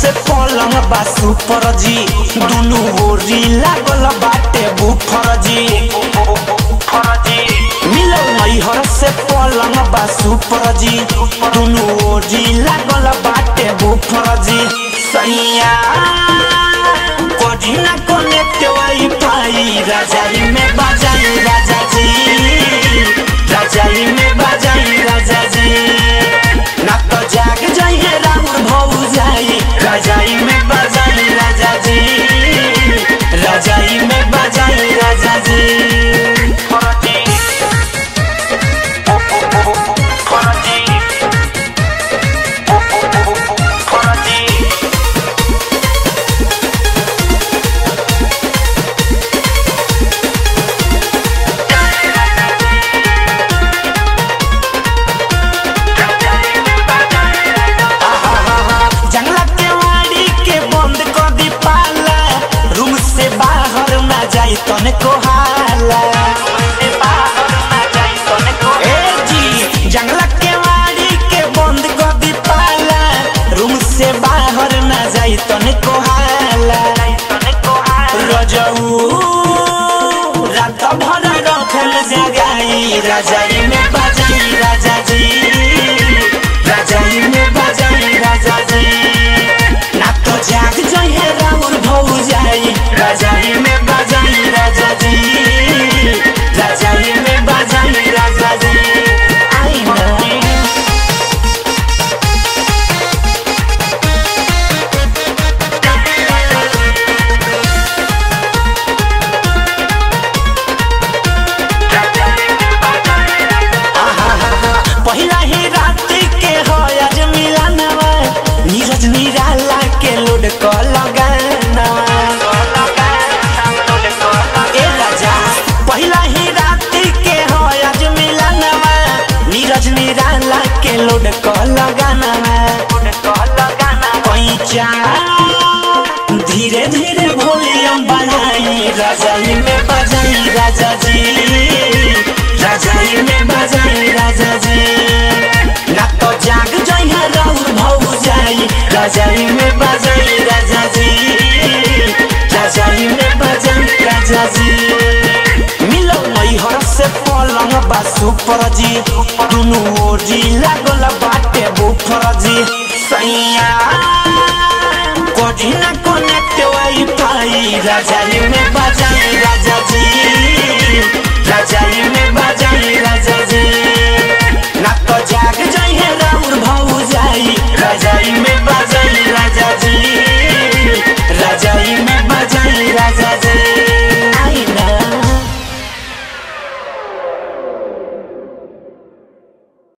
से पलंग बा सुपर जी दुनु ओरी लागल बाटे बुफर जी मिलल मैहर से पलंग बा सुपर जी दुनु ओरी लागल बाटे बुफर जी सैया कोडी ना कनेक्ट वाईफाई राजाई में बाजाई राजा जी राजाई में बाजाई राजा जी ना तो जाग जाइए राउर भौ जाई राजाई में बाजाई राजा जी राजाई में बाजाई राजा जी फरती फरती फरती जंगला के वाड़ी के बंद कर दी पाला रूम से बाहर ना जाई तने को हाला ए जी जंगला के वाड़ी के बंद कर दी पाला रूम से बाहर ना जाई तने को हाला रजऊ रात भर रखल जगाई राजाई में बाजाई राजा जी राजाई में बाजाई राजा जी ना तो जाग जाइए राउर भौ जाई राजाई में बाजाई राजा जी राजाई में बाजाई राजा जी आई ना पहिला ही रात के हो आज मिलनवा नीरज निराला के लोड क लगानवा ए राजा पहिला ही रात के हो आज मिलनवा नीरज निराला के लोड क लगानवा पैचा धीरे धीरे वॉल्यूम बढ़ाई राजाई में बजाई राजा जी राजाई में बजाई राजा जी ना तो जाग जाइए राउर भौ जाई राजाई में बजाई राजा जी राजाई में बजाई राजा जी मिलो मैहर से पलंग बा सुपर जी दुनु ओरी लागल बाटे बुफर जी सैया कोठी ना कनेक्ट वाईफाई राजाई में बजाई राजा जी राजाई में बजाई राजा